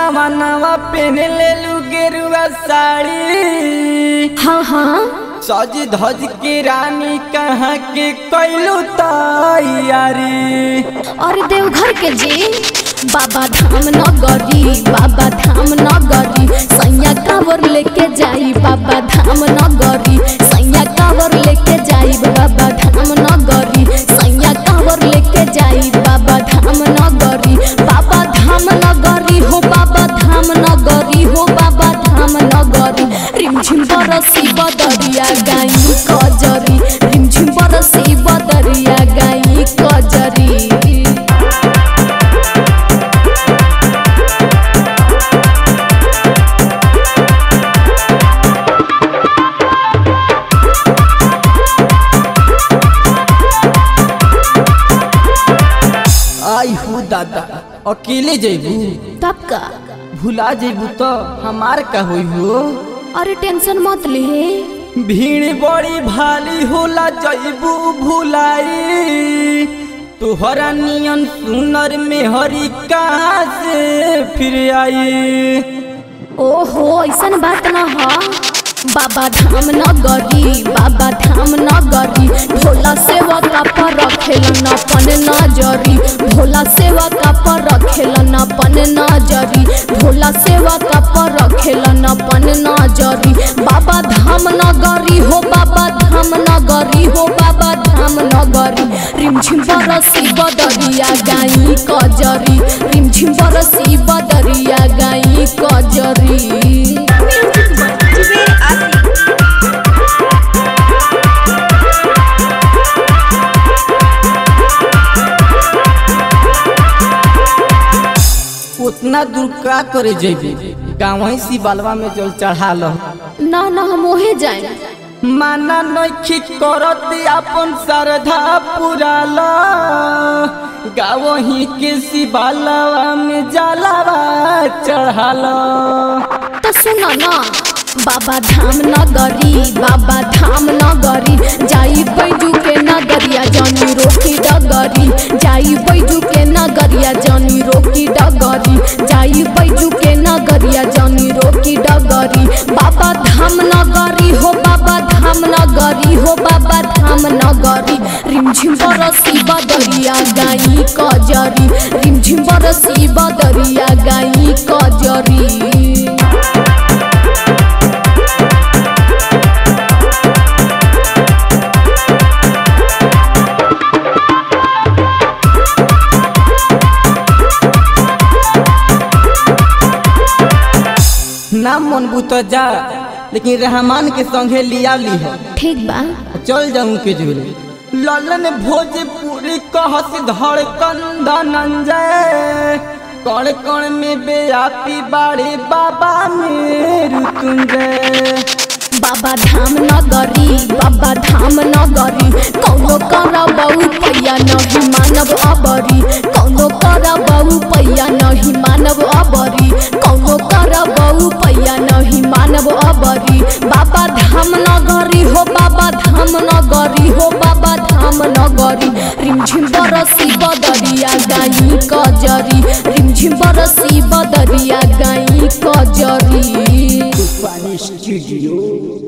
सवनवा पहन ले लू गेरुआ साड़ी हाँ हाँ सज धज के रानी कहाँ के कैलू तैयारी और देवघर के जी बाबा धाम नगरी बाबा धाम नगरी सैया कावर लेके जाई बाबा धाम नगरी सैया कावर लेके जाई बाबा धाम नगरी सैया कावर लेके जाई बाबा धाम नगरी बाबा धाम नगरी हो बाबा धाम नगरी हो बाबा धाम नगरी रिमझिम बरसी बदरिया गाई कजरी रिमझिम बरसी बदरिया गाई कजरी आई हूँ दादा अकेले जेबू तब का भुला जेबू तो हमार का होई हो अरे टेंशन मत ले भीड़ बड़ी भाली होला जैबू भुलाई तुहरा नियन सुनर में हरी कहाँ से फिर आई ओहो ऐसन बात न ह बाबा धाम नगरी बाबा धाम नगरी भोला सेवा का पर रखेलन अपन नजरी भोला सेवा का पर रखेलन अपन नजरी भोला सेवा का पर रखेलन अपन नजरी बाबा धाम नगरी हो बाबा धाम नगरी हो बाबा धाम नगरी रिमझिम बरसी बदरिया गाई कजरी रिमझिम बरसी बदरिया गाई कजरी उतना दूर का करे जेबी गाँव सी बालवा में जल चढ़ा लो ना ना हम ओहे जाए माना नखी करत अपन श्रद्धा पुराल गाँव ही के शिवालवा में जलावा चढ़ाल तो सुनो ना बाबा धाम नगरी बाबा धाम नगरी जाई बैजू के नगरिया जनी रोकी डगरी जाई बैजू के नगरिया जनी रोकी डगरी जाई बैजू के नगरिया जनी रोकी डगरी बाबा धाम नगरी हो बाबा धाम नगरी हो बाबा धाम नगरी रिमझिम बरसी बदरिया गाई कजरी रिमझिम बरसी बदरिया गाई कजरी ना मन बुत जा लेकिन रहमान के संगे लिया ली है ठीक बा चल जाऊं के जोरे ललन भोजपुरी कहस धड़कन धनंजय कण कण में बेआपी बाड़े बाबा मेरु तुंजय बाबा धाम नगरी बाबा धाम नगरी कौनो करबऊ पैया नहीं मानव अबरी कौनो करबऊ पैया नहीं मानव अबरी कौनो करबऊ पैया नहीं मानव अबरी बाबा धाम नगरी हो बाबा धाम नगरी हो बाबा धाम नगरी रिमझिम बरसी बदरिया गाई कजरी रिमझिम बरसी बदरिया गाई कजरी पानी स्टूडियो